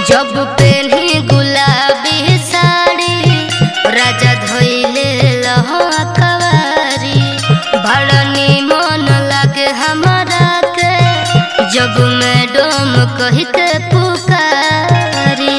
जब पेन्ही गुलाबी साड़ी राजा धोइले लहवा कवारी बड़ा निमन लागे हमारा के जब मैडम कही के पुकारी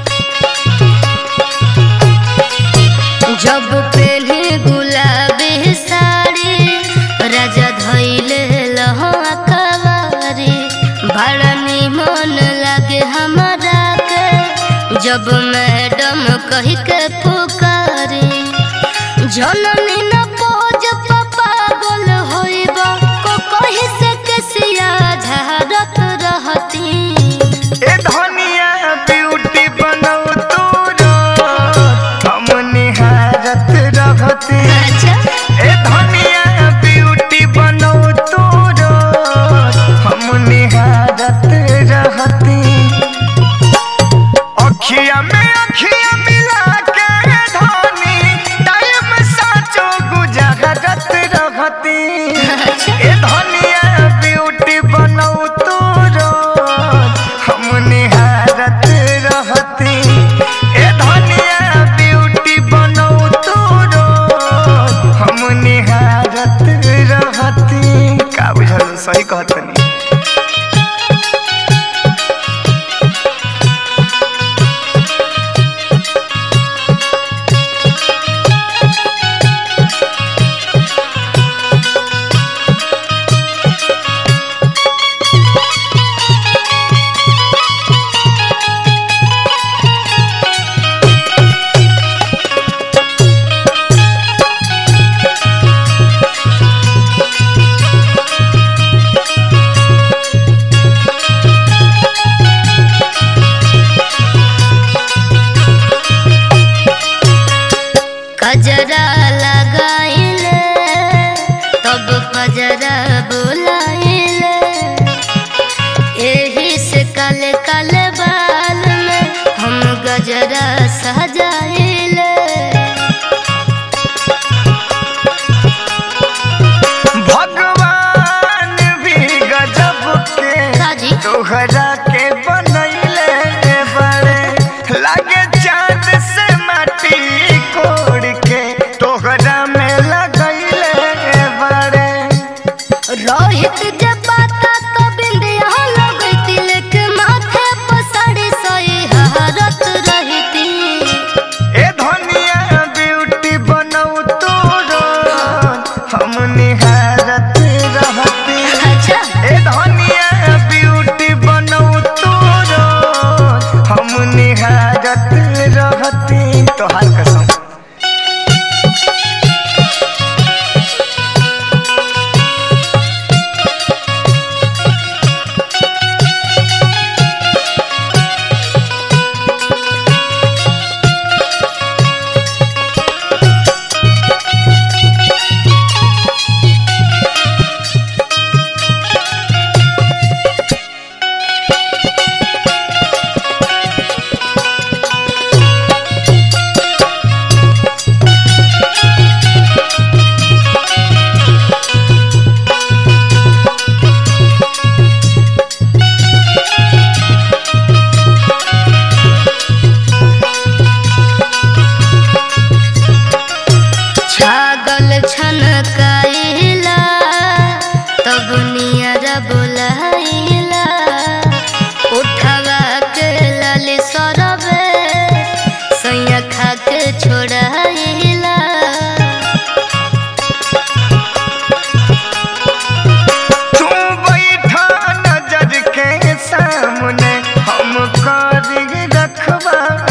जब पेन्ही गुलाबी साड़ी राजा धोइले लहवा कवारी बड़ा निमन लागे हमारा के जब मैडम कही के पुकारी जननी न पोज पापा गोल होइब को कही से केसिया झारत रहती ए धनिया ब्यूटी बनौ तोरो हम निहारत रहती अच्छा ए धनिया ब्यूटी बनौ तोरो हम निहारत रहती अखिया में अखिया मिला के धनी टाइम साचो गुजरत रहती ए धनिया ब्यूटी बनौ तोरो हम निहारत रहती ए धनिया ब्यूटी बनौ तोरो हम निहारत रहती का बुझल सही कहतनी कजरा लगाइले तब कजरा बुलाइले एही से काले काले बाल में हम गजरा सजाइले भगवान भी गजब के काजी तोहरा के बनैले बड़े लागे चांद से माटी कोड़ के तोहरा में लगैले बड़े रोहित जब बाता तो बिंदिया लगती लेके माथे पर साड़ी सही हरत रहती ए धनिया ब्यूटी बनौ तोरो हम निहारत रहती अच्छा ए धनिया ब्यूटी बनौ तोरो हम निहारत रहती तोहार कसम छागल छनकाइला तब नियर बुलाइला उठवा के लाली सरबे सैया खा के छोड़ाइला तू बैठा नजर के सामने हम कर रखवा